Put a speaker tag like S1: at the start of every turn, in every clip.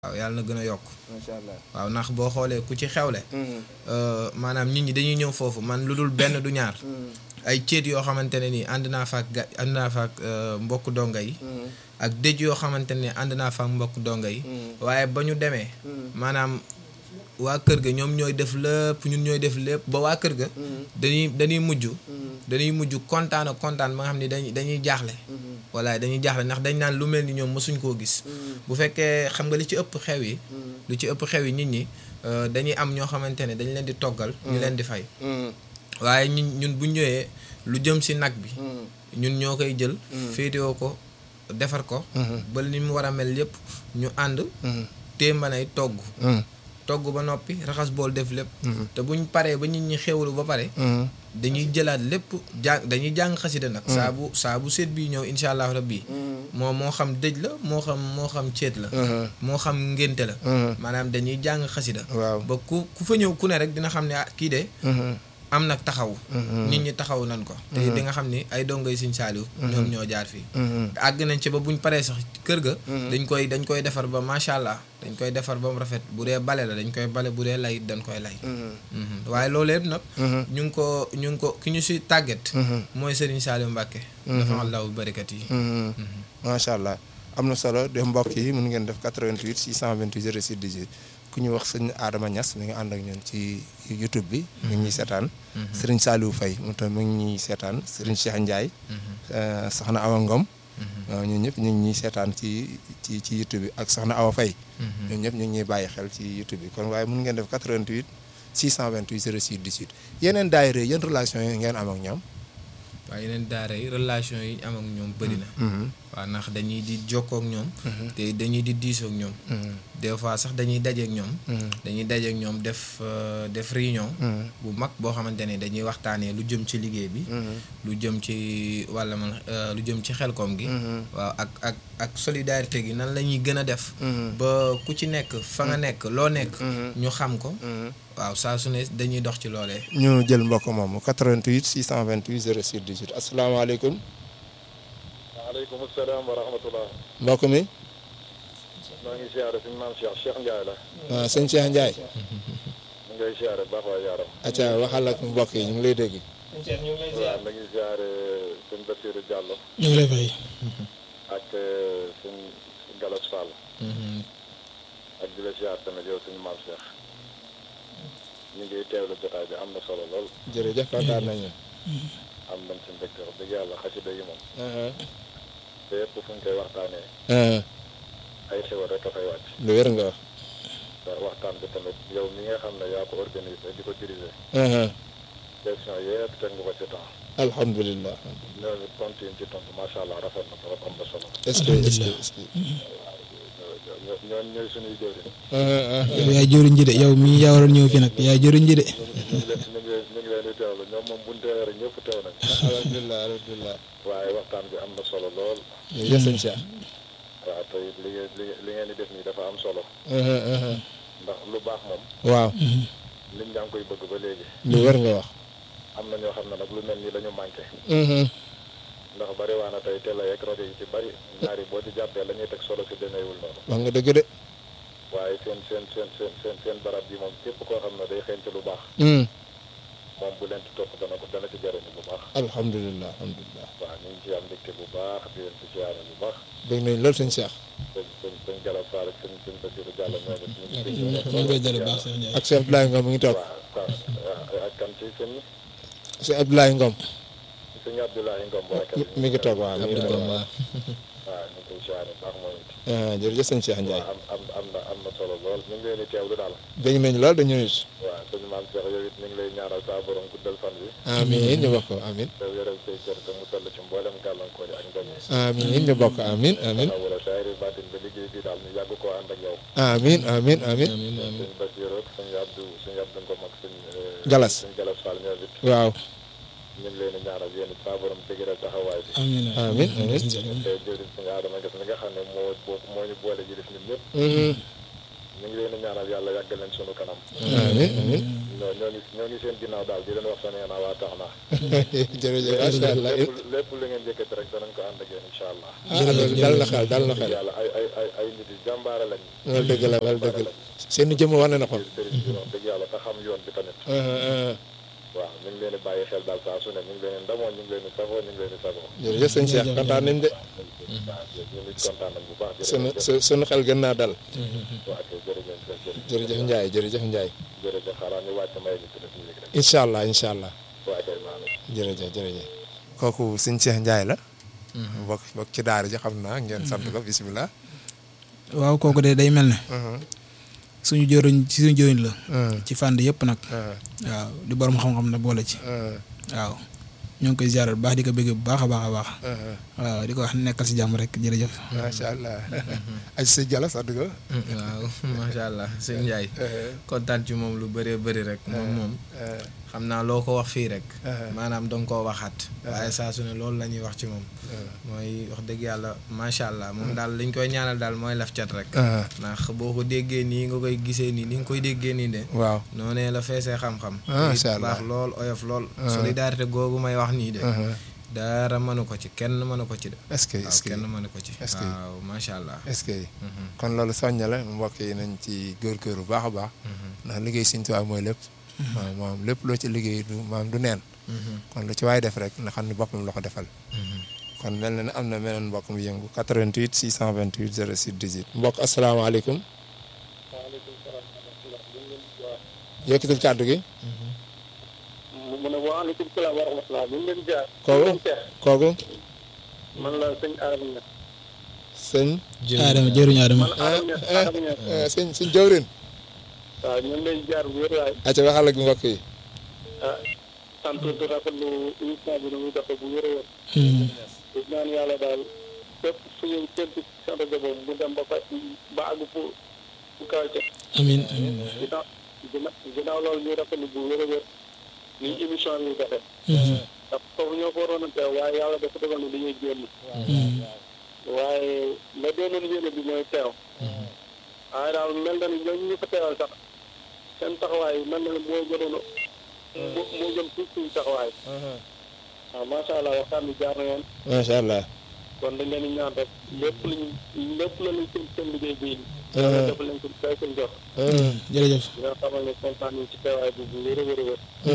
S1: waaw yàlla na gën a yokk
S2: macha allah.
S1: waaw ndax boo xoolee ku ci xewle maanaam nit ñi dañuy ñëw foofu man lu dul benn du ñaar ay céet yoo xamante ne nii ànd naa faak ga ànd naa faak mbokk donga yi ak dëj yoo xamante ne ànd naa faak mbokk donga yi waaye ba ñu demee maanaam waa kër ga ñoom ñooy def lépp ñun ñooy def lépp ba waa kër ga dañuy dañuy mujj dañuy mujj kontaan ak kontaan ba nga xam ne dañuy dañuy jaaxle walla dañuy jaaxle ndax dañ naan lu mel ni ñoom mësuñ koo gis bu fekkee xam nga li ci ëpp xew yi lu ci ëpp xew yi nit ñi dañuy am ñoo xamante ne dañ leen di toggal ñu leen di fay waaye ñun ñun bu ñëwee lu jëm si nag bi ñun ñoo koy jël féetewoo ko defar ko ba ni mu war a mel yépp ñu ànd téembanay togg togg ba noppi raxas bool def lépp te buñ paree ba nit ñi xewlu ba pare dañuy jëlaat lépp jàng dañuy jàng xasida nag saa bu saa bu seet bii ñëw insha allahu rabbi moo moo xam dëj la moo xam moo xam ceet la moo xam ngénte la maanaam dañuy jàng xasida
S2: waaw
S1: ba ku ku fa ñëw ku ne rek dina xam ne ah kii de am nag taxaw nit ñi taxaw nañ ko te di nga xam ni ay dongay Sëñ Saaliw ñoom ñoo jaar fii àgg nañ ci ba buñ paree sax kër ga dañ koy dañ koy defar ba macha allah dañ koy defar ba mu rafet bu dee bale la dañ koy bale bu dee lay dañ koy lay waaye loolu yëpp nag ñu ngi ko ñu ngi ko ki ñu si tàgget mooy Sëriñ Saaliw Mbàkke dafa allahu barikat yi
S2: macha allah am na solo de mbokk yi mun ngeen def 88 628 06 18 ku ñu wax sëñ Adama Niass mi ngi ànd ak ñun ci YouTube bi. mi ngi ñuy seetaan. sëriñ Saliou Faye moom tamit mi ngi ñuy seetaan sëriñ Cheikh Ndiaye. soxna Awa Ngom. waaw ñun ñëpp ñu ngi ñuy seetaan ci ci ci YouTube bi ak soxna Awa Faye. ñun ñëpp ñu ngi ñuy bàyyi xel ci YouTube bi kon waaye mun ngeen def 88 628 06 18 yeneen daayira yan relation yi ngeen am ak ñoom.
S1: waaye yeneen daara yi relation yi ñu am ak ñoom bëri na waaw ndax dañuy di jokkoo ak ñoom te dañuy di diisoo ak ñoom des fois sax dañuy daje ak ñoom dañuy daje ak ñoom def def réunion bu mag boo xamante ne dañuy waxtaanee lu jëm ci liggéey bi lu jëm ci wàlla man lu jëm ci xelkoom gi waaw ak ak ak solidarité gi nan la ñuy gën a def ba ku ci nekk fa nga nekk loo nekk ñu xam ko waaw saa su ne dañuy dox ci loolee
S2: ñu jël mbokk moomu 88 628 06 18 asalaamaaleykum.
S3: waaleykum salaam wa rahmatulah.
S2: mbokk mi.
S3: maa ngi siyaare suñu maam Cheikh Cheikh Ndiaye la.
S2: waaw sëñ Cheikh Ndiaye.
S3: mu ngay siyaare baax waa yaaram.
S2: acca waxal ak mbokk yi ñu ngi lay dégg.
S3: waaw ma ngi siyaare sëñ Bassirou Diallo.
S4: ñu ngi lay fay.
S3: ak sëñ Galas Fall. ak di la siyaare tamit yow suñu maam Cheikh. ñu ngi teewlu jotaay bi am na solo lool.
S2: jërëjëf kontaan nañu.
S3: am nañ ci mbégte wax dëgg yàlla xasida yi moom. te yëpp fu ñu koy waxtaanee. ay xewal rek a fay wàcc.
S2: lu wér nga wax.
S3: te waxtaan bi tamit yow mi nga xam ne yaa ko organisé di ko diriger. question yëpp teg nga ko ci temps.
S2: alhamdulilah.
S3: ñooñu tontu yi ci tontu macha allah rafet na trop am na solo.
S2: est-ce que est-ce que est-ce que.
S3: ñoo ñoo ñooy suñuy jëwriñ.
S4: yow yaay jëriñ ji de yow mii yaa waroon ñëw fi nag yaay jëriñ ji de.
S3: ñu ngi leen ñu ngi leen ñu ngi leen di teewlu ñoom moom bu ñu teewee rek ñëpp teew nañ.
S2: alhamdulilah alhamdulilah.
S3: waaye waxtaan bi am na solo lool.
S2: jërëjëf sëñ Cheikh.
S3: waaw te it li ngeen li ngeen di def nii dafa am solo. ndax lu baax moom.
S2: waaw.
S3: nit ñaa ngi koy bëgg ba léegi.
S2: lu wér nga wax.
S3: am na ñoo xam ne nag lu mel nii la ñu manqué. ndax bari waa na tey télé yeeg rajo yi ci bari ñaari boo ci jàppee la ñuy teg solo si demeewul noonu.
S2: wax nga dëgg de.
S3: waaye seen seen seen seen seen seen barab bi moom képp koo xam ne day xeeñ ci lu baax. moom bu leen ci topp dana ko dana ci jariñu bu baax.
S2: alhamdulilah alhamdulilah.
S3: waaw ñu ngi ci am mbégte bu baax di leen ci siyaare bu baax.
S2: dégg nañ loolu sëñ Cheikh.
S3: sëñ sëñ sëñ Gallas Fall ak sëñ sëñ Bassirou Diallo ñoom it ñu ngi
S4: ñu ngi koy jëlee baax Cheikh Ndiaye.
S2: ak Cheikh Abdoulaye Ngom mi ngi toog.
S3: waaw waaw ak kan ci sëñ
S2: Cheikh Abdoulaye Ngom.
S3: sëñ Abdoulaye Ngom bu rek
S2: mi ngi toog waaw mi ngi toog.
S1: waaw
S3: waaw ñu ngi koy siyaare baax moom it.
S2: jërëjëf sëñ Cheikh Ndiaye.
S3: waaw am am am na am na solo lool ñu ngi leen di teewlu daal.
S2: dégg nañ lool dañu nit.
S3: waaw sëñ maam Cheikh yow it ñu ngi lay ñaanal saa borom guddal fan bi.
S2: amiin ñu bokk amiin.
S3: te wéral say cër te mu sell ci mboolem gàllankoor yi ak ndox yi.
S2: amiin ñu bokk amiin amiin.
S3: wala saayri baatin ba liggéey bi daal ñu yàgg koo ànd ak yow.
S2: amiin amiin amiin.
S1: amiin amiin
S3: sëñ Bassirou ak sëñ Abdou sëñ Abdou Ngom ak sëñ.
S2: Galas.
S3: sëñ Galas Fall ñoom it
S2: waaw.
S3: ñu ngi leen di ñaanal yéen it saa borom dëgëral taxawaay bi.
S4: amiin
S2: amiin amiin.
S3: te jëriñ sëñ Adama Gass mi nga xam ne moo boo moo ñu boole ji def ñun ñëpp. ñu ñu ngi leen di ñaanal yàlla yàggal leen sunu kanam
S2: amiin amiin
S3: ñoo ñoo ngi ñoo ngi seen ginnaaw daal di leen wax sa nee naa waa tax naa
S2: jërëjëf macha allah
S3: lépp lépp li ngeen yëkkati rek danañ ko ànd ak yéen incha allah
S2: ah loolu dal na xel dal na xel
S3: yàlla ay ay ay ay nit yi jàmbaare lañ
S2: loolu dëgg la loolu dëgg la seen jëmm wane na ko
S3: sëriñ bi wax dëgg yàlla te xam yoon bi tamit waaw ñu ngi leen di bàyyi xel daal saa su ne ñu ngi leen di ndamoo ñu ngi leen di safoo ñu ngi leen di sagoo
S2: jërëjëf sëñ Cheikh kontaan nañ de
S3: waaw ñu ngi kontaan nañ bu baax
S2: sunu
S3: jërëjëf
S2: su sunu xel gën naa dal
S3: waaw kay jërëjëf jërëjëf
S2: jërëjëf Ndiaye jërëjëf Ndiaye
S3: jërëjëf xaaral ñu wàcc may ñu tudd léegi rek
S2: incha allah incha allah
S3: waaw kay maa ngi
S2: jërëjëf jërëjëf kooku sëñ Cheikh Ndiaye la bokk bokk ci daara ji xam naa ngeen sant ko bisimilah
S4: waaw kooku de day mel ne suñu jëriñ ci suñu jëriñ la ci fànn yëpp nag waaw di borom xam-xam na boole ci waaw ñoo ngi koy ziaral bu baax di ko bëgg bu baax a baax a baax waaw di ko wax nekkal si jàmm rek jërëjëf
S2: macha allah aj sa jala sant ko
S1: waaw macha allah sëñ Ndiaye kontaan ci moom lu bëree bëri rek moom moom xam naa loo ko wax fii rek maanaam danga koo waxaat waaye saa su ne loolu la ñuy wax ci moom mooy wax dëgg yàlla macha allah moom daal liñ koy ñaanal daal mooy laf cat rek ndax boo ko déggee nii nga koy gisee nii ni nga koy déggee nii de
S2: waaw
S1: noonee la feesee xam-xam
S2: macha allah
S1: baax lool oyof lool solidarité googu may wax nii de dara mënu ko ci kenn mënu ko ci de
S2: est-ce que
S1: waaw
S2: est-ce que
S1: kenn mënu ko ci
S2: est-ce que-
S1: waaw macha allah
S2: est-ce que kon loolu soñña la mbokk yi nañ ci góorgóorlu bu baax a baax ndax liggéey Sëñ Tuubaa mooy lépp waaw moom lépp loo ci liggéey du maam du neen kon lu ci waay def rek na xam ne boppam la ko defal kon mel na ne am na meneen mbokk mu yëngu 88 628 06 18 mbokk asalaamaaleykum yëkkatil kàddu gi
S3: mu ne waaleykum salaam wa rahmatulah ñu ngi leen jaar
S2: kooku kooku
S3: man la sëñ Adama Niass
S2: sëñ
S4: Adama jëriñu Adama
S3: man Adama Niass Adama Niass
S2: eh, sëñ sëñ jawrin
S3: waaw ñu ngi leen jaar bu wér waay
S2: aca waxal ak mbokk yi
S3: ah sant di rafetlu émission bi nu muy doxee bu wér a wér di ñaan yàlla daal fépp fu ñu séntu seen rajo boobu mu dem ba fa ba àgg fu fu kaw ca
S4: amin amin
S3: ginnaaw ginnaaw ginnaaw loolu ñu rafetlu bu wér a wér ni émission bi doxee ndax foofu ñoo ko waroon a teew waaye yàlla dafa dogal ni dañuy génn waaye la doonoon yéene bi mooy teew waaye daal mel na ni ñooñu ñu fa teewal sax seen taxawaay mel na ni moo gënoon a moo moo gën tuuti suñu taxawaay waaw macha allah waxtaan bi jaar na yoon
S2: macha allah
S3: kon dañ leen di ñaan rek lépp luñ lépp la luñ seen seen liggéey bii yàlla def leen ko kay seen jot
S4: jërëjëf
S3: di nga xamal ne kontaan nañ ci teewaay bi bu wér a wér a wér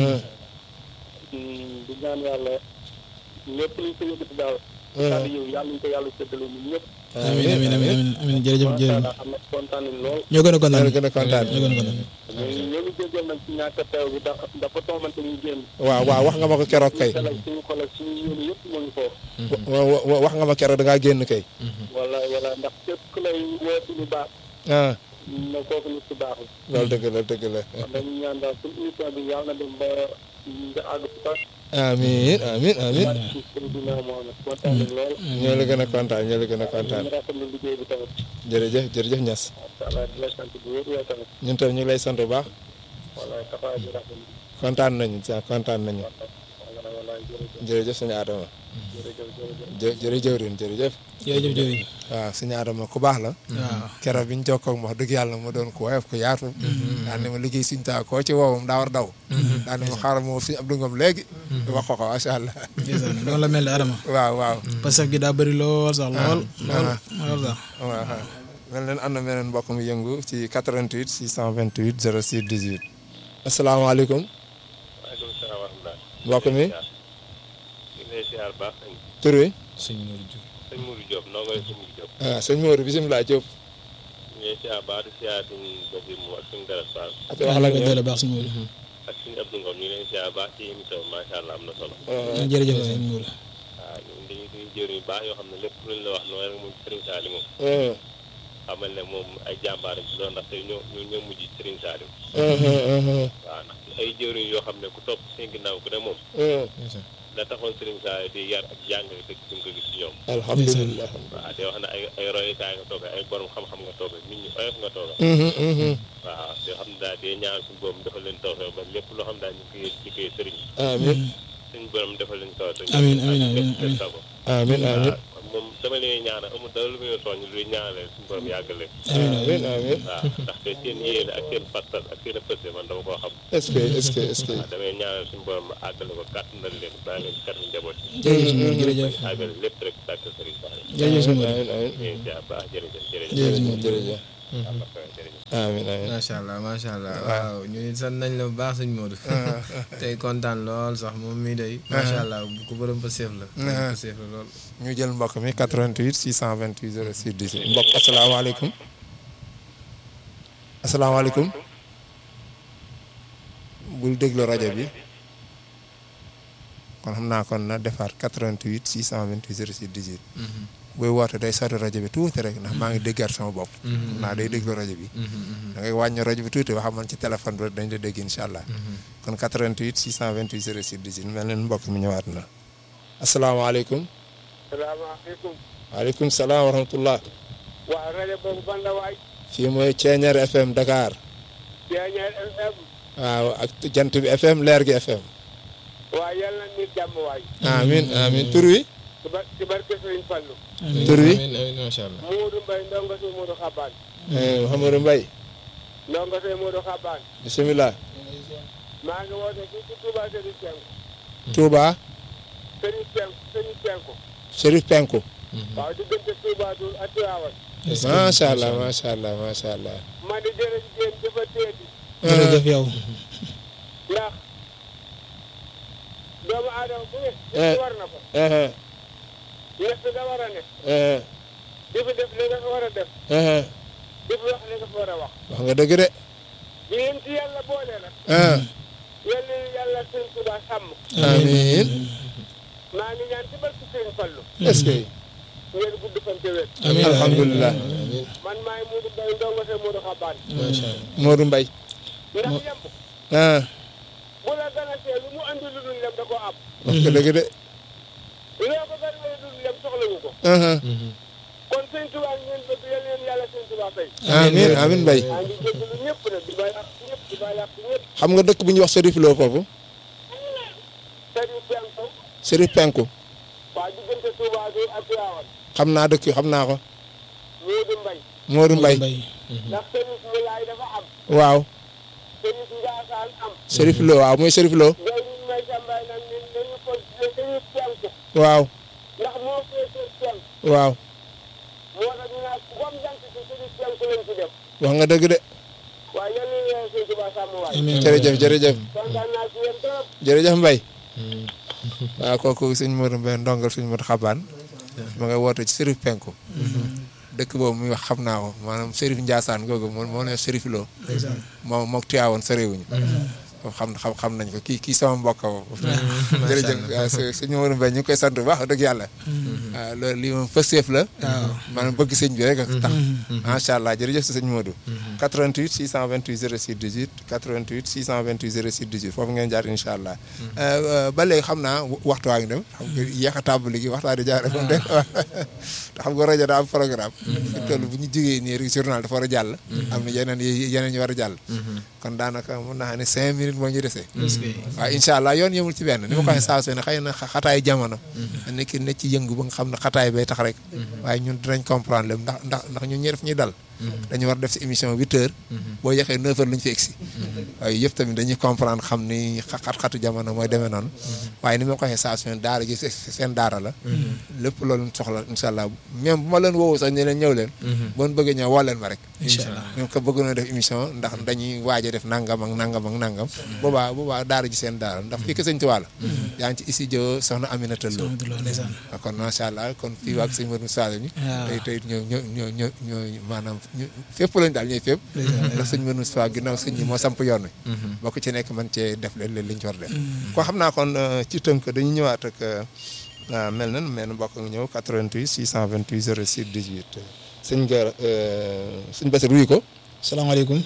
S3: di ñaan yàlla lépp luñ ko yëkkati daal kàddu yow yàlla ñu ko yàlla séddale ñun ñëpp
S4: amin amin amin amin amin jërëjëf
S3: macha
S4: jërëjëf
S3: allah xam na kontaan nañ lool
S4: ñoo gën a kontaan
S2: ñoo gën a kontaan
S4: ñoo gën a kontaan
S3: ñoo ñoo ngi jégal nag ci ñàkk a teew bi da dafa tombante ñu génn
S2: waaw waaw wax nga ma ko keroog kay
S3: xelal suñu xol ak suñu yéene yëpp moo ngi foofu
S2: wa- wa- wa- wax nga ma keroog da ngaa génn kay
S3: wala wala ndax képp ku lay woo ci lu baax
S2: ah
S3: na kooku nit ku baaxul
S2: loolu dëgg la dëgg la
S3: kon dañu ñaan daal suñu émission bi yàlla na dem ba nga àgg fu sax
S2: amiin amiin amiin
S3: ci sëñ bi naa moo nag kontaan nañ lool
S2: ñoo la gën a kontaan ñoo la gën a kontaan
S3: ñu rafetlu liggéey bi tamit
S2: jërëjëf jërëjëf Niass
S3: macha allah di la sant bu wér yow tamit
S2: ñun tam ñu ngi lay sant bu baax
S3: wala taxawaay bi rafetlu
S2: kontaan nañu sa kontaan nañu
S3: wala wala jërëjëf
S2: jërëjëf suñu Adama
S3: jërëjëf jërëjëf
S2: jë jërëjëf rin jërëjëf
S4: jërëjëf jërëjëf
S2: waaw suñu Adama ku baax la
S4: waaw
S2: keroog bi ñu jokkoo ak moom wax dëgg yàlla ma doon ku woyof ku yaatu daan ne ma liggéey suñu taa koo ci woowam daa war daw daan ne ma xaaral ma suñu Abdou Ngom léegi wax ko ko macha allah
S4: ndeysaan noonu la mel ni Adama
S2: waaw waaw
S4: parce que gi daa bëri lool sax lool lool lool sax
S2: waaw mel leen am na meneen mbokk mu yëngu ci 88 628 06 18 asalaamaaleykum
S3: waaleykum salaam wa rahmatulah
S2: mbokk mi
S3: ñu ngi lay siyaar baax sëñ
S2: tur wi
S1: sëñ Modou Diouf
S3: sëñ Mourou Diop noo ngay sëñ Mourou Diop
S2: ah sëñ Mourou bisimilah Diop
S3: ñu ngi lay siyaar baax di siyaar suñu Basiir mu ak suñu Garas Fall
S2: ak
S4: wax
S2: wax
S4: la
S2: la
S4: ko
S2: ñu
S4: jële baax suñu wóor
S3: ak suñu Abdou Ngom ñu ngi lay siyaar baax ci émission bi macha allah am na solo
S4: jërëjëf sëñ Mour
S3: waaw ñun dañuy dañuy jëriñ yu baax yoo xam ne lépp luñ la wax noonu rek moom Serigne Salim moom xamal ne moom ay jàmbaar ci doon ndax tey ñoo ñoo ñoo mujj Serigne Salim waaw ndax ay jëriñ yoo xam ne ku topp seen ginnaaw ku ne moom la taxoon Serigne Salim di yar ak jàngale dëkk duñ ko gis ci ñoom
S2: alhamdulilah
S3: waaw di wax ne ay ay royukaay nga toog ay borom xam-xam nga toog nit ñi oyof nga toog waaw yoo xam ne daal di ñaan suñu boobu defal leen tawfeex ba lépp loo xam daal ñu ngi koy liggéey sëriñ
S2: amiin
S3: suñu borom defal leen tawfeex
S4: Amiin, amiin, amiin,
S3: seen sago
S2: amiin amiin
S3: waaw moom damay
S5: dama leen ñaanal amul dara lu muy soññ luy ñaanale suñu borom yàggale
S2: amiin amiin
S5: waaw ndaxte seen yéene ak seen pastas ak seen pëste man dama koo xam
S2: est-ce que est-ce que est-ce que
S5: waaw damay ñaanal suñu borom àggale ko kàttanal leen bàyyi leen ci kàttan njaboot yi
S4: jërëjëf sëñ Modou jërëjëf
S5: àggale lépp rek sàkk sëriñ Ba
S4: jërëjëf sëñ Modou
S2: amiin amiin
S5: ñu ngi baax jërëjëf jërëjëf
S2: jërëjëf jërëjëf
S5: jërëjëf
S2: amiin amiin
S1: macha allah macha allah waaw ñu nit sant nañ la bu baax sëñ Modou tey kontaan lool sax moom mii day macha allah ku bërëm pa seef la bërëm pa seef la lool
S2: ñu jël mbokk mi 88 628 06 18 mbokk asalaamaaleykum asalaamaaleykum bul déglu rajo bi kon xam naa kon na defaat 88 628 06 18 booy woote day sori rajo bi tuuti rek ndax maa ngi déggaat sama bopp xam naa day déglu rajo bi da ngay wàññi rajo bi tuuti wax man ci téléphone bi dañ la dégg incha allah kon 88 628 06 18 mel na mbokk mi ñëwaat na asalaamaaleykum
S3: salaamaaleykum
S2: waaleykum salaam wa rahmatullah
S3: waa rajo boobu ban la waay
S2: fii mooy Ceeñeer FM Dakar
S3: Ceeñeer FM
S2: waaw ak jant bi FM leer gi FM
S3: waa yal na nit jàmm waay
S2: amin amin tur wi
S3: ci bar ci barke Sëriñ Fallu
S2: tur wi
S1: amiin amiin macha allah
S3: Moodu Mbay ndongo si Moodu Xabaan
S2: eh, Mouhamadou Mbaye
S3: ndongo si Moodu Xabaan
S2: bisimilah
S3: maa ngi woote fii ci Touba Sëriñ Penku
S2: Touba
S3: Sëriñ Penku Sëriñ Penku
S2: Chérif Penku
S3: waaw diggante Touba Dul ak Tiwaawan
S2: macha allah macha allah macha allah
S3: ma di jërëjëf dafa teeti
S4: jërëjëf yow
S3: ndax doomu aadama bu ne
S2: Eh.
S3: def war na ko
S2: eh,
S3: ñett nga war a ne
S2: eh,
S3: di fi def li nga fa war a def
S2: eh,
S3: di fi wax li nga fa war a wax
S2: wax nga dëgg de
S3: di leen ci yàlla boole nag
S2: ah
S3: yal na yàlla sëñ Touba sàmm
S2: amin
S3: maa ngi ñaan ci barke Sëriñ Fallu
S2: est-ce que
S3: ngeen gudd fan te wér
S4: amiin
S2: alhamdulilah
S3: man maay Moodu Mbay ndongo see Moodu Xabaan
S2: Modou Mbaye
S3: ndax yemb
S2: ah
S3: bu la ganasee lu mu andi lu dul lem da ko am
S2: wax nga dëgg de
S3: loo ko gën a lu dul lem soxlawu ko
S2: ah
S3: kon sëñ Touba ngeen bëgg yal leen yàlla sëñ Touba fay
S2: amin amin Mbaye
S3: maa ngi jégalu ñëpp nag di ba yàq ñëpp di ba yàq ñëpp
S2: xam nga dëkk bu ñuy wax Chérif Lo foofu
S3: sëriñ Penku
S2: Chérif Penku
S3: waa diggante Touba bi ak Tiwaawan
S2: xam naa dëkk xam naa ko
S3: Moodu Mbay
S2: Modou Mbaye
S4: Mbay
S3: ndax sëriñ Mulaay dafa am
S2: waaw
S3: sëriñ Njaasaan am
S2: Chérif Lo waaw mooy Chérif Lo
S3: ngay ñu may sambay nag ni nañu ko sëriñ Penku
S2: waaw
S3: ndax moo féetee Penku
S2: waaw
S3: moo tax ñu naan comme jant ci sëriñ Penku lañ ci def
S2: wax nga dëgg de
S3: waaye yal na leen sëñ Touba sàmm waay
S4: amiin
S2: jërëjëf jërëjëf
S3: kontaan naa ci yéen trop
S2: jërëjëf Mbaye waaw kooku sëñ Modou Mbaye ndongal sëñ Modou Xabaan ma ngay woote ci Chérif Penku dëkk boobu muy wax xam naa ko maanaam Chérif Ndiassane googu moo moo ne Chérif Lo moom mook Tiwaawoon soriwuñu xam xam xam nañ ko kii kii sama mbokk boobu jërëjëf waaw sëñ Modou Mbaye ñu ngi koy sant bu baax wax dëgg yàlla waaw loolu lii moom fëseef la maanaam bëgg sëñ bi rek a tax macha allah jërëjëf si sëñ Modou 88 628 06 18 88 628 06 18 foofu ngeen jaar incha allah ba léegi xam naa waxtu waa ngi dem xam nga yéex a tàmbali gi waxtaan di jaar moom de te xam nga rajo daa am programme fi toll bu ñu jógee nii rek journal dafa war a jàll am na yeneen yeneen ñu war a jàll kon daanaka mën naa ne cinq minutes moo ñu desee waaw incha allah yoon yemul ci benn ni ma ko waxee saa su ne xëy na xataay jamono nekk ne ci yëngu ba nga xam ne xataay bay tax rek waaye ñun dinañ comprendre lépp ndax ndax ndax ñun ñi def ñuy dal dañu war def si émission huit heures boo yexee neuf heures lu ñu fi egsi waaye yëpp tamit dañuy comprendre xam ni xat-xatu jamono mooy demee noonu waaye ni ma ko waxee saa su ne daara ji seen daara la lépp loolu soxla incha allah même bu ma leen woowu sax ne leen ñëw leen boon bëggee ñëw woo leen ma rek
S4: incha allah
S2: ñoom ko bëgg na def émission ndax dañuy waaj a def nangam ak nangam ak nangam boobaa boobaa daara ji seen daara ndax fii ko sëñ Tuubaa la yaa ngi ci studio soxna Aminata Lo kon macha allah kon fii waag sëñ Modou Sall ñi tey tey ñoo ñoo ñoo ñoo ñoo maanaam fépp lañ daal ñooy fépp ndax sëñ Modou Sall ginnaaw sëñ ñi moo samp yoon wi boo ko ci nekk man cee def leen li ñu ci war def ko xam naa kon ci tënk dañu ñëwaat ak mel na mel na mbokk nga ñëw 88 628 06 18 sëñ Gara sëñ Bassir wuyu ko
S4: salaamaaleykum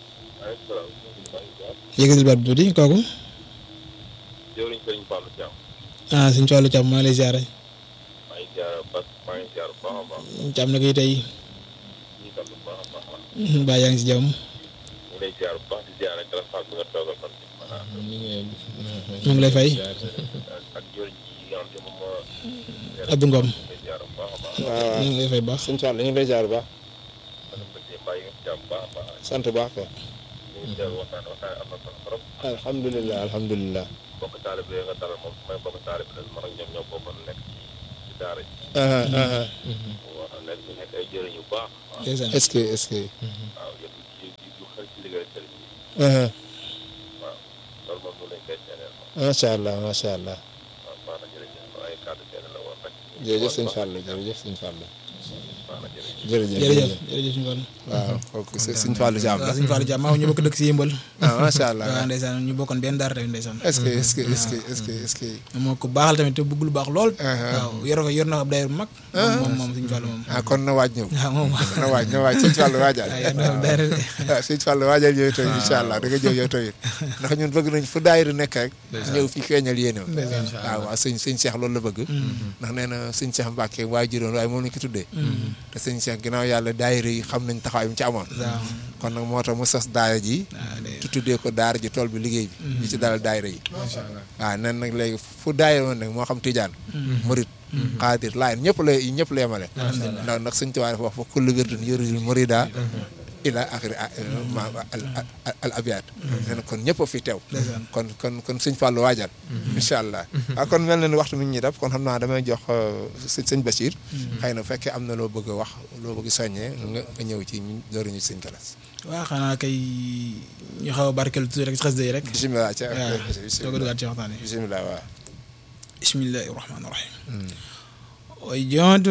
S4: yëgatil baat bi tuuti kooku
S5: jëwriñ sëriñ Fallou Thiam
S4: ah sëñ Fallou Thiam maa ngi lay ziare
S5: maa ngi jaar bas maa ngi jaar bu baax a baax
S4: Thiam na koy tey
S5: ñu sant bu baax a baax
S4: baa yaa ngi si jàmm
S5: ñu lay jaar bu baax di jaar ak grâce bi nga toogal fan
S1: ñu ngi leen
S4: ñu ngi lay fay
S5: ak jërëjëf yi nga xam te moom moo
S4: Abdou Ngom
S5: lay ziar bu baax a baax
S2: waaw
S4: ñu ngi lay fay baax
S2: sëñ Fall ñu ngi lay jaar bu baax
S5: man bëggee mbaa yi nga jàmm bu baax a baax
S2: sant bu baax kay
S5: ñu ngi teew waxtaan waxtaan am na solo trop
S2: alhamdulilah alhamdulilah
S5: bokk taalibe yi nga dalal moom may bokk taalibe la man ak ñoom ñoo bokkoon nekk ci ci daara ji waaw nekk ñu nekk ay jëriñ yu baax waaw
S4: ndeysaan
S2: est-ce que est-ce que
S5: waaw yëpp ci ci yu xel ci liggéey sëriñ bi waaw loolu moom ñu lañ koy seedeel moom
S2: macha allah macha allah
S5: waaw baax na jërëjëf ay kàddu seede la woon rek
S2: jërëjëf sëñ Fall jërëjëf sëñ Fall
S5: baax na jërëjëf
S2: jërëjëf
S4: jërëjëf jërëjëf suñu Fall
S2: waaw kooku sëñ Fall Diam
S4: waaw
S2: la
S4: suñu Fall Diam maa ñu bokk dëkk si yëmbal
S2: ah macha allah
S4: waaw ndeysaan ñu bokkoon benn daara tamit ndeysaan
S2: est-ce que est-ce que est-ce que est-ce que est-ce que
S4: moo ko baaxal tamit te bëgg lu baax lool waaw yor fa yor na ab daayira bu mag moom moom suñu Fall moom
S2: ah kon na waaj ñëw
S4: waaw moom
S2: na waaj na waaj sëñ Fall waajal
S4: waaw yor na ab daayira de
S2: waaw sëñ Fall waajal yow tamit incha allah da nga ñëw yow tamit ndax ñun bëgg nañ fu daayira nekk rek ñëw fi feeñal yéene waaw waaw sëñ sëñ Cheikh loolu la bëgg ndax nee na sëñ Cheikh Mbacke waaye juróom waaye moom lañ ko tuddee te sëñ Cheikh ginnaaw yàlla daayira yi xam nañ taxawaay mu ci amoon
S4: waaw
S2: kon nag moo tax mu sos daara ji
S4: waaw de
S2: tu tuddee ko daara ji tool bi liggéey bi di ci dalal daayira yi waaw nen nag léegi fu daayira woon nag moo xam tijaan murit xaadir laayen ñëpp la ñëpp la yemale ndax nag sëñ Tuubaa dafa wax fa kullu wirdun yuridul murida ila axiri ma al al abiyaat nee na kon ñëpp a fi teew kon kon kon sëñ Fallou waajal incha allah waaw kon mel na ni waxtu mi ñuy def kon xam naa damay jox sëñ sëñ Bachir xëy na bu fekkee am na loo bëgg a wax loo bëgg soññee nga nga ñëw ci ñu dooru ñu sëñ Galas
S4: waaw xanaa kay ñu xaw a barkeel tuuti rek ci xasida yi rek
S2: bisimilah ca
S4: waaw soo ko dugaat ci waxtaan yi
S2: bisimilah waaw
S4: bismillahi rahmaani rahim way jontu